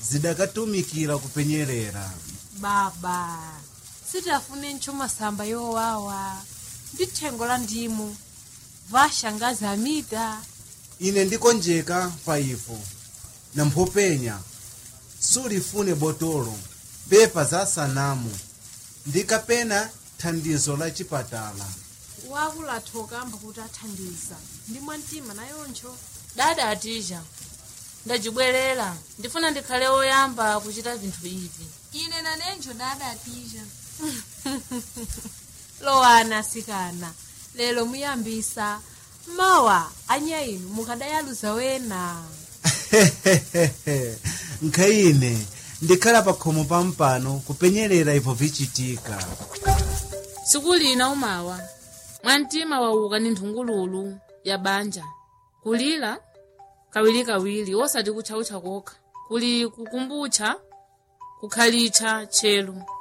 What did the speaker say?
zidakatumikira kupenyerera baba sitafune ntchuma samba yowawa ndi thengo la ndimu vashangazi amita ine ndikonjeka pa ipo na mphopenya sulifune botolo pepa za sanamu ndi kapena thandizo la chipatala wakulathoka amba kuti athandiza ndi mwamtima nayoncho dada atija ndajibwerera ndifuna ndikhale woyamba kuchita vinthu ivi ine nanenjo dada atija lowani asikana lero muyambisa mawa anyainu mukadayaluza wena nkhayine ndikhala pa khomo pampano kupenyerera ipo vichitika tsiku lina umawa mwamtima wauka ni nthungululu ya banja kulira kawirikawiri osati kutchautcha kokha kuli kukumbutcha kukhalitcha tchelu